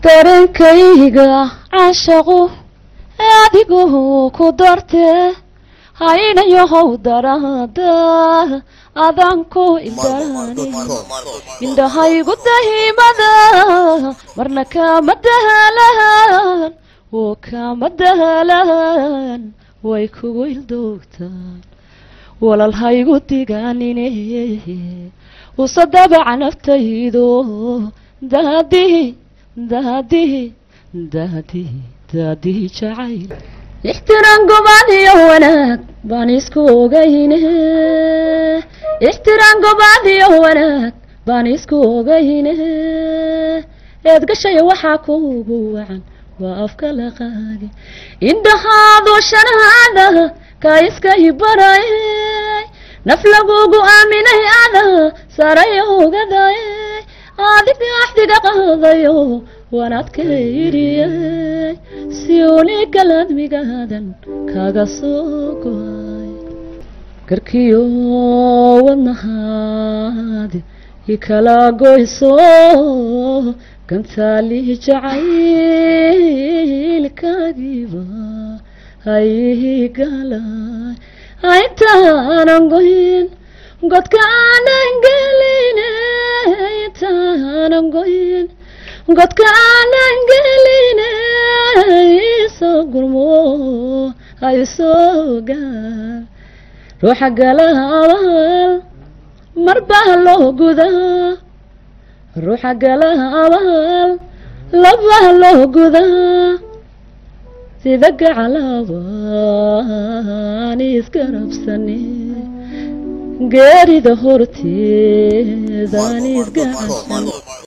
dareenkayga caashaqu adigu ku dartee haynayohow daraada adaan ku ildaani indhahaygu dahimada marna kama dahalaan oo kama dahalaan way kugu ildoogtaan walalhaygu digaanine usa dabaca naftaydo daadihi daadihi daadihi daadihi jacayl ixtiraan gobaan iyo wanaag baan isku ogayne ixtiraan gobaan iyo wanaag baan isku ogayne eed gashaya waxaa kuugu wacan waa afka la qaadi indhahaadu shanaada ka iskay barayay naf lagugu aaminay ada saraya ogadaye adiga axdiga qaadayo wanaadka yidhiyay si unigal admigaadan kaga soo goay garkiyo wadnahaadi ikala goyso gantaali jacaylkaagiiba haygalay intaanan goyn godka aanan gelin intaanan goyn godka aanan gelin isoo gurmo haysoo gaar ruuxa galaabal mar baa loo gudaa ruuxa galaabal labaa loo gudaa sida gacalaabaan isgarabsane geerida horteedaan isgacan